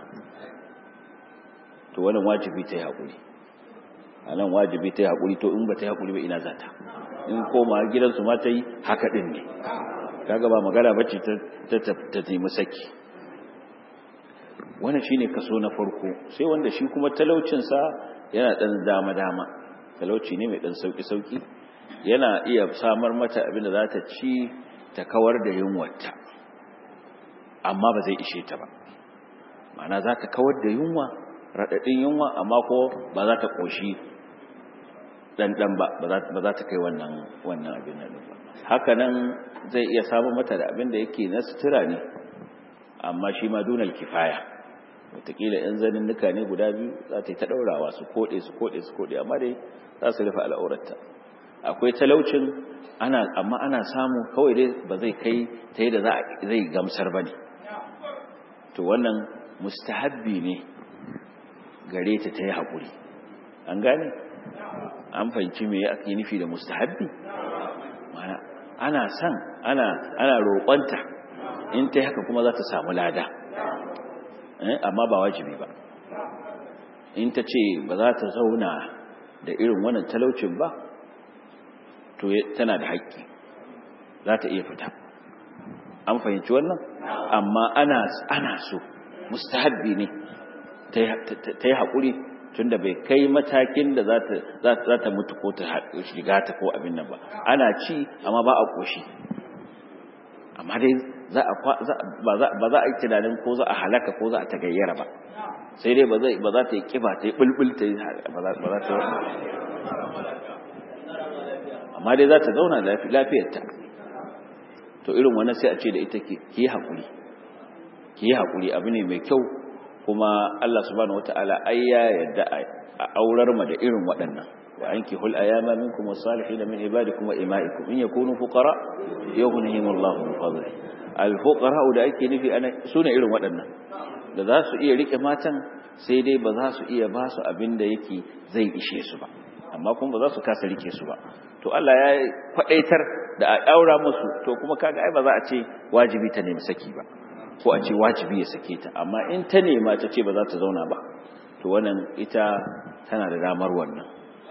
to wannan wajibi ta yi haƙuri a nan wajibi ta yi haƙuri to in ba ta yi haƙuri ba ina za ta in koma gidansu ma ta yi haka ɗin ne kaga ba magana bacci ta taimi saki wannan shine kaso na farko sai wanda shi kuma talaucinsa yana ɗan dama-dama talauci ne mai ɗan sauƙi-sauƙi yana iya samar mata abin da za ta ci ta kawar da yunwata amma ba zai ishe ta ba ma'ana za ta kawar da yunwa raɗaɗin yunwa amma ko ba za ta ƙoshi ɗanɗan ba ba za ta kai wannan wannan abin nan ba haka nan zai iya samun mata da abin da yake na sutura ne amma shi ma dunal kifaya wataƙila yan zanin nuka ne guda biyu za ta yi ta ɗaurawa su koɗe su koɗe su koɗe amma dai za su rufe al'aurarta akwai talaucin ana amma ana samu kawai dai ba zai kai ta yi da zai gamsar ba ne to wannan mustahabbi ne gare ta ta yi haƙuri an gane an fahimci me ake nufi da mustahabbi mana ana san ana ana roƙonta in ta haka kuma za ta samu lada amma ba wajibi ba in ta ce ba za ta zauna da irin wannan talaucin ba to tana da haƙƙi za ta iya fita an fahimci wannan amma ana ana so mustahabbi ne ta yi haƙuri tunda bai kai matakin da za ta mutu ko ta shiga ta ko abin nan ba ana ci amma ba a ƙoshi amma dai ba za a yi tunanin ko za a halaka ko za a ta gayyara ba sai dai ba za ta yi ƙiba ta yi ɓulɓul ta yi ba za ta amma dai za ta zauna lafiyarta to irin wannan sai a ce da ita ki yi haƙuri ki yi haƙuri abu ne mai kyau kuma Allah subhanahu wataala ai ya yarda a aurar ma da irin waɗannan wa ankihul ayama minkum was-salihin min ibadikum wa imaikum in yakunu fuqara yughnihim Allahu min fadli al-fuqara da ake nufi ana sune irin waɗannan da za su iya rike matan sai dai ba za su iya ba su abin da yake zai ishe su ba amma kuma ba za su kasa rike su ba to Allah ya faɗaitar da a ɗaura musu to kuma kaga ai ba za a ce wajibi ta nemi saki ba ko a ce wajibi ya sake ta amma in ta nema ta ce ba za ta zauna ba to wannan ita tana da damar wannan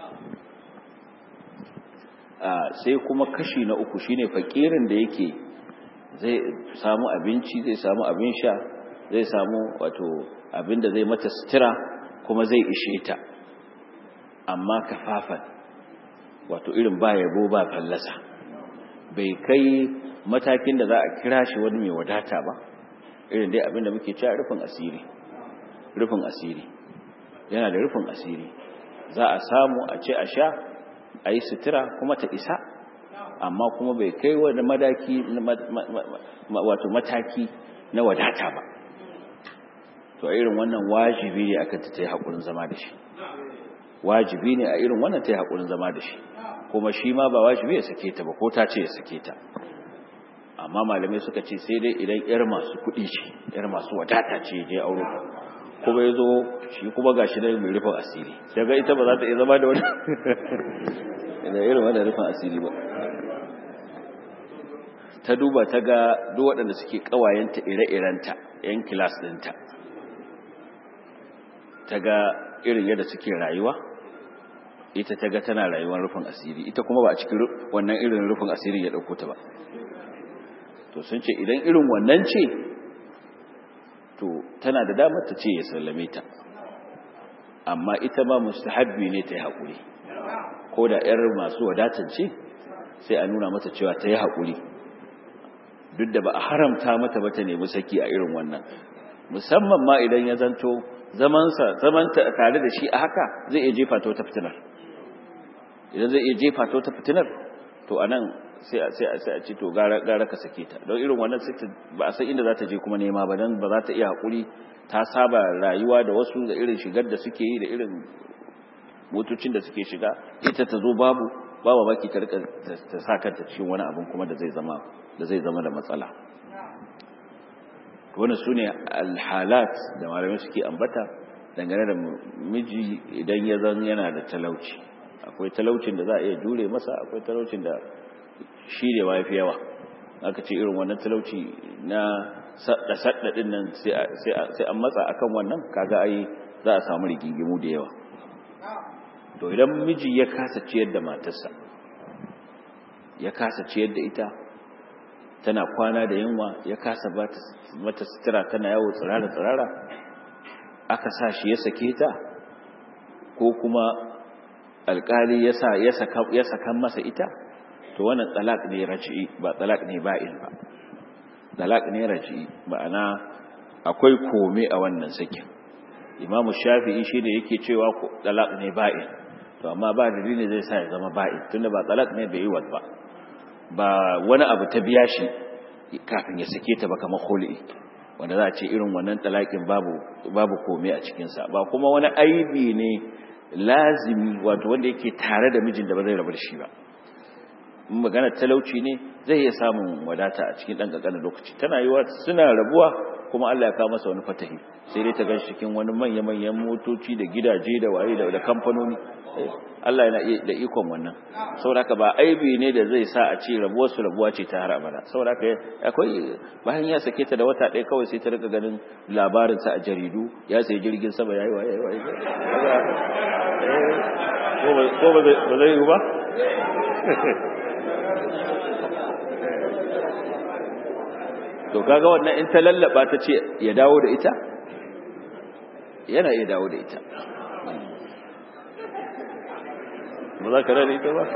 sai kuma kashi na uku shine fakirin da yake zai samu abinci zai samu abin sha zai samu wato abin da zai mata sutura kuma zai ishe ta amma kafafan wato irin ba yabo ba fallasa bai kai matakin da za a kira shi wani mai wadata ba irin dai abinda muke cewa rufin asiri rufin asiri yana da rufin asiri za a samu a ce a sha a yi sutura kuma ta isa amma kuma bai kai wani madaki wato mataki na wadata ba to a irin wannan wajibi ne akan ta yi haƙurin zama da shi wajibi ne a irin wannan ta yi haƙurin zama da shi kuma shi ma ba wajibi ya sake ta ba ko ta ce ya sake ta amma malamai suka ce sai dai idan yar masu kuɗi ce yar masu wadata ce je auro kuma ya zo shi kuma ga shi mai rufin asiri daga ita ba za ta iya zama da wani da irin wanda rufin asiri ba ta duba ta ga duk waɗanda suke ƙawayenta ire-irenta yan kilas ɗinta ta ga irin yadda suke rayuwa ita ta ga tana rayuwar rufin asiri ita kuma ba a cikin wannan irin rufin asiri ya ɗauko ta ba to sun ce idan irin wannan ce to tana da damar ta ce ya sallame ta amma ita ma mustahabbi ne ta yi haƙuri ko da 'yar masu wadatar ce sai a nuna mata cewa ta yi haƙuri duk da ba a haramta mata ba ta nemi saki a irin wannan musamman ma idan ya zanto zamansa zamanta tare da shi a haka zai iya jefa ta wata fitinar idan zai iya jefa ta wata fitinar to anan sai a sai a sai a ce to gara gara ka sake ta don irin wannan sai ba a san inda za ta je kuma nema ba dan ba za ta iya hakuri ta saba rayuwa da wasu da irin shigar da suke yi da irin motocin da suke shiga ita ta zo babu babu baki ta rika ta sa kanta cikin wani abun kuma da zai zama da zai zama da matsala wannan sune alhalat da malamai suke ambata dangane da miji idan ya zan yana da talauci akwai talaucin da za a iya jure masa akwai talaucin da shi ne wa fi yawa aka ce irin wannan talauci na sadda din nan sai an matsa akan wannan kaga ai za a samu rigingimu da yawa to idan miji ya kasa ciyar da matarsa ya kasa ciyar da ita tana kwana da yunwa ya kasa mata sutura tana yawo tsirara tsirara aka sa shi ya sake ta ko kuma alkali ya saka masa ita to wannan talak ne raji'i ba talak ne ba'in ba talak ne raji'i ma'ana akwai kome a wannan sakin imamu shafi'i shine yake cewa talak ne ba'in to amma ba dalili zai sa ya zama ba'in tunda ba talak ne bai yi wa ba ba wani abu ta biya shi kafin ya sake ta ba kamar khuli wanda za a ce irin wannan talakin babu babu kome a cikinsa ba kuma wani aibi ne lazimi wato wanda yake tare da mijin da ba zai rabu da shi ba in magana talauci ne zai iya samun wadata a cikin ɗan ƙanƙanin lokaci tana yi suna rabuwa kuma Allah ya kawo masa wani fatahi sai dai ta ganshi cikin wani manya-manyan motoci da gidaje da waye da kamfanoni Allah yana da ikon wannan saboda haka ba aibi ne da zai sa a ce rabuwar su rabuwa ce ta har abada saboda haka akwai bayan ya sake ta da wata ɗaya kawai sai ta rika ganin labarin sa a jaridu ya sai jirgin sama yayi waye waye ko ba zai yi ba to kaga wannan in ta lallaba ta ce ya dawo da ita yana iya dawo da ita ba za ka rana ita ba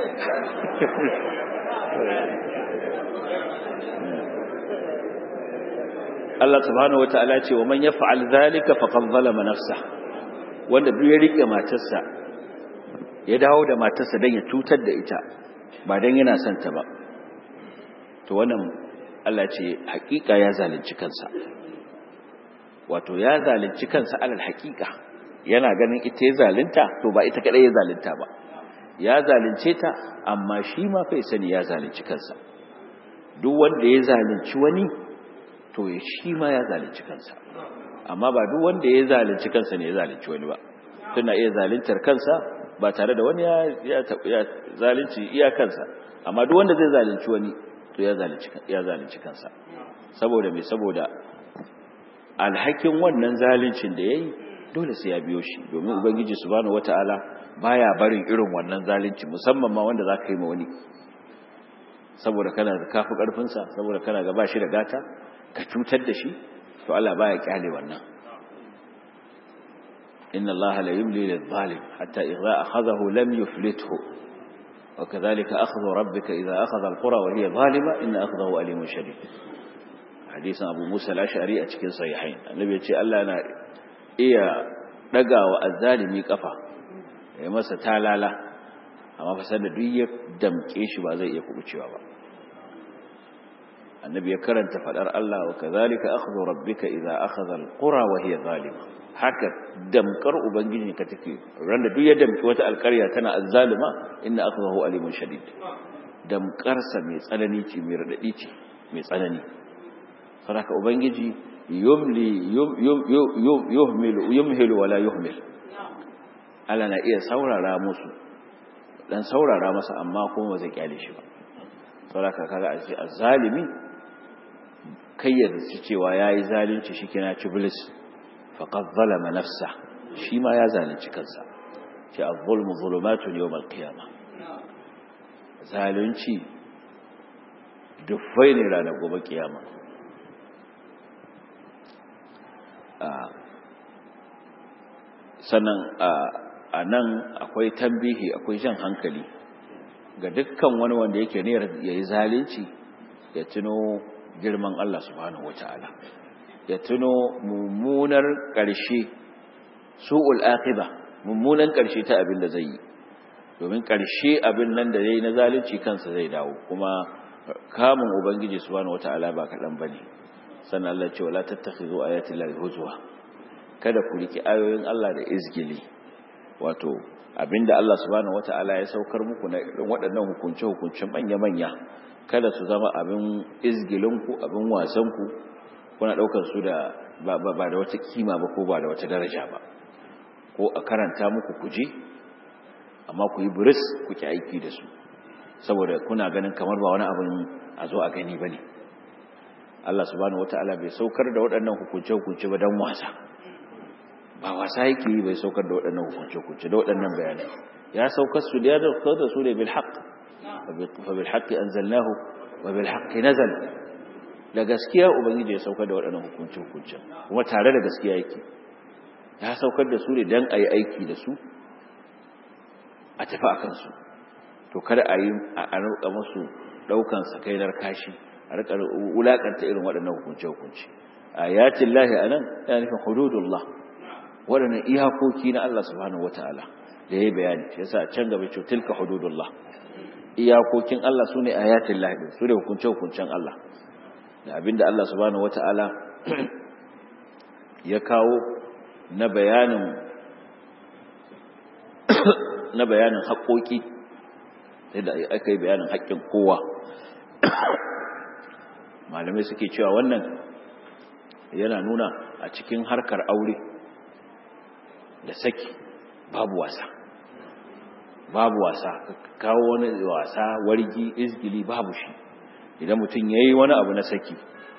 Allah subhanahu wata'ala ce wa man yaf'al zalika faqad zalama nafsa wanda duk ya rike matarsa ya dawo da matarsa dan ya cutar da ita ba dan yana son ta ba to wannan Allah ce hakika ya zalunci kansa wato ya zalunci kansa alal hakika yana ganin ita ya zalunta to ba ita kadai ya zalunta ba ya zalunce ta amma shi ma kai sani ya zalunci kansa duk wanda ya zalunci wani to shi ma ya zalunci kansa amma ba duk wanda ya zalunci kansa ne ya zalunci wani ba tana iya zaluntar kansa ba tare da wani ya ya zalunci iya kansa amma duk wanda zai zalunci wani to ya zalunci ya zalunci kansa saboda me saboda alhakin wannan zaluncin da yayi dole sai ya biyo shi domin ubangiji subhanahu wataala baya barin irin wannan zalunci musamman ma wanda zaka yi ma wani saboda kana da kafi karfin sa saboda kana ga bashi da gata ka cutar da shi to Allah baya kyale wannan inna Allah la yumli lil zalim hatta idza akhadhahu lam yuflithu وكذلك أخذ ربك إذا أخذ القرى وهي ظالمة إن أخذه أليم شديد حديث أبو موسى الأشعري أتكين صحيحين النبي يقول الله أنا إيا رقا والظالمي كفا ya masa talala amma fasar da duk ya damke shi ba zai iya kubucewa ba annabi ya karanta fadar Allah wa kazalika akhdhu rabbika idza akhadha alqura wa hiya zalima haka damkar ubangiji ka take randa duk ya damki wata alƙarya tana azzalima inna akhdahu alimun shadid damkar sa mai tsanani ce mai radadi ce mai tsanani saboda ubangiji yumli yuhmilu yumhilu wala yuhmil Allah na iya saurara musu dan saurara masa amma kuma ba zai kyale shi ba saboda kaga a zalimi kai ya zaci cewa yayi zalunci shikenan ci bilis faqad zalama nafsa shi ma ya zalunci kansa ce az-zulmu zulumatun yawm al-qiyamah zalunci dufai ne ranar gobe kiyama sannan a nan akwai tambihi akwai jan hankali ga dukkan wani wanda yake ne ya yi zalunci ya tuno girman Allah subhanahu wa ta'ala ya tuno mummunar ƙarshe su'ul aqiba mummunan ƙarshe ta abin da zai yi domin ƙarshe abin nan da yayi na zalunci kansa zai dawo kuma kamun ubangiji subhanahu wa ta'ala ba kaɗan bane sannan Allah ce wala tattakhizu ayati llahi huzwa kada ku riki ayoyin Allah da izgili wato abinda Allah subhanahu wata'ala ya saukar muku na irin waɗannan hukunce-hukunce manya-manya kada su zama abin izgilinku abin wasanku kuna ɗaukar su da ba, ba, da wata kima ba ko ba da wata daraja ba ko a karanta muku kuje amma ku yi buris ku ki aiki da su saboda kuna ganin kamar ba wani abin a zo a gani ba ne Allah subhanahu wata'ala bai saukar da waɗannan hukunce-hukunce ba don wasa ba wasa yake yi bai saukar da waɗannan hukunce-hukunce da waɗannan bayanai ya saukar su da ya saukar da su ne bil haqq fa bil haqqi anzalnahu wa bil haqqi nazal da gaskiya ubangiji ya saukar da waɗannan hukunce-hukunce kuma tare da gaskiya yake ya saukar da su ne dan ayi aiki da su a tafi akan su to kada a yi a rika musu daukan sakainar kashi a rika wulakanta irin waɗannan hukunce-hukunce ayatin lahi anan yana nufin hududullah waɗannan iyakoki na Allah subhanahu wata'ala da ya bayani shi yasa can gaba ce tilka hududullah iyakokin Allah sune ayatin lahi su ne hukunce hukuncen Allah da abinda Allah subhanahu wata'ala ya kawo na bayanin na bayanin haƙoƙi sai da aka yi bayanin haƙƙin kowa malamai suke cewa wannan yana nuna a cikin harkar aure da saki babu wasa babu wasa kawo wani wasa wargi izgili babu shi idan mutum ya yi wani abu na saki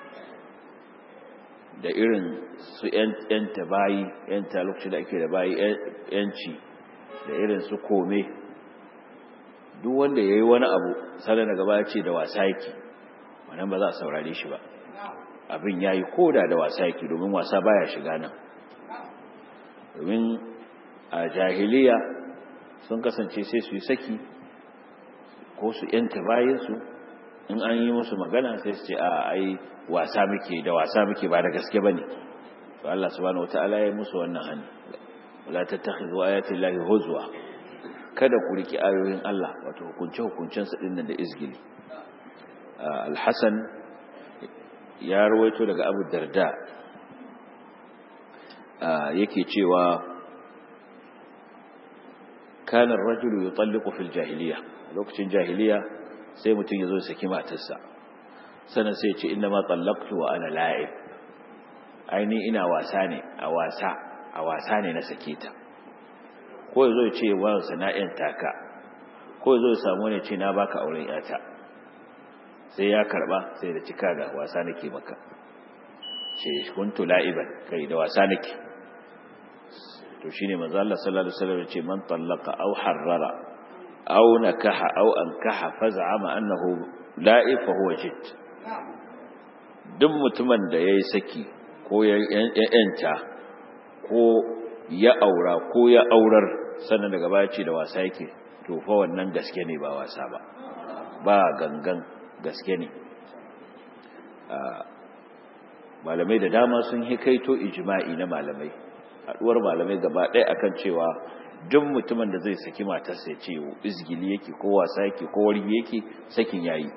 da irin su yanta bayi yanta lokaci da ake da bayi yanci da irin su kome duk wanda ya yi wani abu sada daga baya ce da wasa yake wannan ba za a saurare shi ba abin ya yi koda da wasa yake domin wasa baya shiga nan domin a jahiliya sun kasance sai su yi saki ko su yanta bayansu in an yi musu magana sai su ce a ai wasa muke da wasa muke ba da gaske bane to Allah subhanahu wataala ya yi musu wannan hani wala tattakhidhu ayati llahi huzwa kada ku riki ayoyin Allah wato hukunce hukuncen su dinnan da izgili al-Hasan ya rawaito daga Abu Darda yake cewa kana ar-rajulu yutalliqu fil jahiliya lokacin jahiliya sai mutum yazo ya saki matarsa sannan sai ya ce inna ma tallaqtu wa ana la'ib aini ina wasa ne a wasa a wasa ne na sake ta ko yazo ya ce wa sana'in taka ko yazo ya samu ne ce na baka auren yata sai ya karba sai da cika ga wasa nake maka ce kuntu la'iban kai da wasa nake to shine manzo Allah sallallahu alaihi wasallam ce man tallaqa aw harrara aw nakaha aw ankaha faz'ama annahu la'ib fa huwa jidd duk mutumin da yayi saki ko ya yanta ko ya aura ko ya aurar sannan daga baya ce da wasa yake to fa wannan gaske ne ba wasa ba ba gangan gaske ne malamai da dama sun hikaito ijma'i na malamai haduwar malamai gaba ɗaya akan cewa duk mutumin da zai saki matarsa ya ce izgili yake ko wasa yake ko wargi yake sakin yayi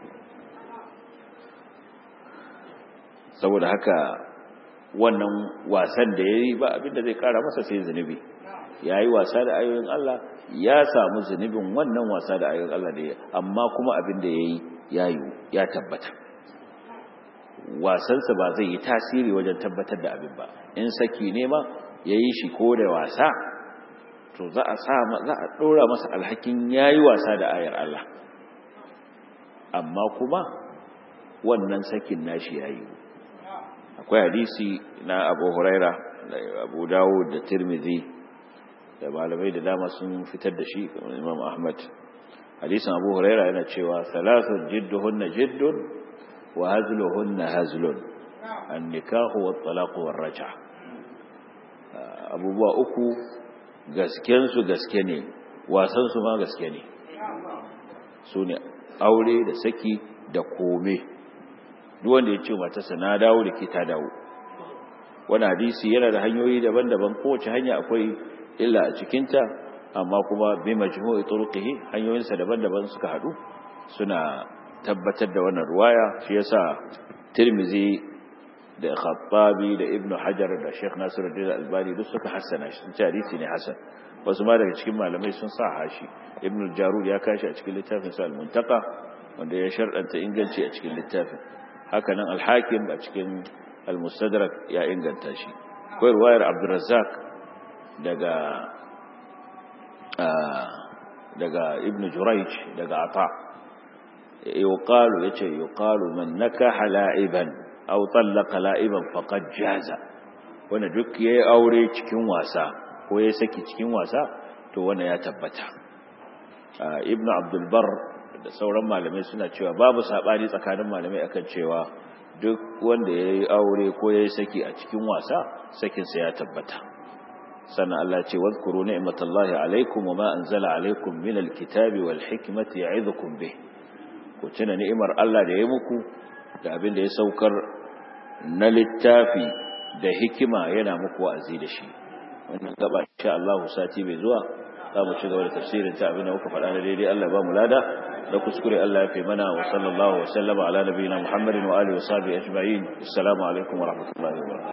saboda haka wannan wasan da ya yi ba abinda zai kara masa sai zunubi ya yi wasa da ayoyin Allah ya samu zunubin wannan wasa da ayoyin Allah da ya amma kuma abin da ya yi ya yi ya tabbata wasansa ba zai yi tasiri wajen tabbatar da abin ba in saki ne ma ya yi shi ko da wasa to za a sa za a ɗora masa alhakin ya yi wasa da ayar Allah amma kuma wannan sakin nashi ya yi akwai hadisi na abu huraira da abu dawud da tirmidhi da malamai da dama sun fitar da shi kamar imam ahmad hadisin abu huraira yana cewa salatun jidduhunna jiddun wa hazluhunna hazlun an nikahu wa talaqu war raja abubuwa uku gasken su gaske ne wasan su ma gaske ne su ne aure da saki da kome duk wanda ya ce matarsa na dawo da ke ta dawo wani hadisi yana da hanyoyi daban-daban kowace hanya akwai illa a cikinta amma kuma bi majmu'i turqihi hanyoyinsa daban-daban suka hadu suna tabbatar da wannan ruwaya shi yasa Tirmizi da Khattabi da Ibn Hajar da Sheikh Nasiruddin Albani duk suka hassana shi sun hadisi ne hasan wasu ma daga cikin malamai sun sa hashi Ibn Jarud ya kashi a cikin littafin sa Al-Muntaqa wanda ya sharɗanta inganci a cikin littafin hakanan Al-Hakim a cikin Al-Mustadrak ya inganta shi akwai ruwayar Abdurrazzaq daga daga ibn Jurayj daga Ata yuqalu yace yuqalu man nakaha la'iban aw talaqa la'iban faqad jaza wanda duk yayi aure cikin wasa ko yayi saki cikin wasa to wannan ya tabbata ibn Abdul Barr da sauran malamai suna cewa babu sabani tsakanin malamai akan cewa duk wanda yayi aure ko yayi saki a cikin wasa sakin sa ya tabbata sannan Allah ce wadhkuru ni'matallahi alaikum wama anzala alaikum minal kitabi wal hikmati ya'idukum bih ku tuna ni'imar Allah da ya muku da abin da ya saukar na littafi da hikima yana muku wa'azi da shi wannan gaba insha Allah sati bai zuwa za mu ci gaba da tafsirin ta abin da muka faɗa na daidai Allah ba mu lada da kuskure Allah ya fi mana wa sallallahu wa sallama ala nabiyina Muhammadin wa alihi wa sahbihi ajma'in assalamu alaikum wa rahmatullahi wa barakatuh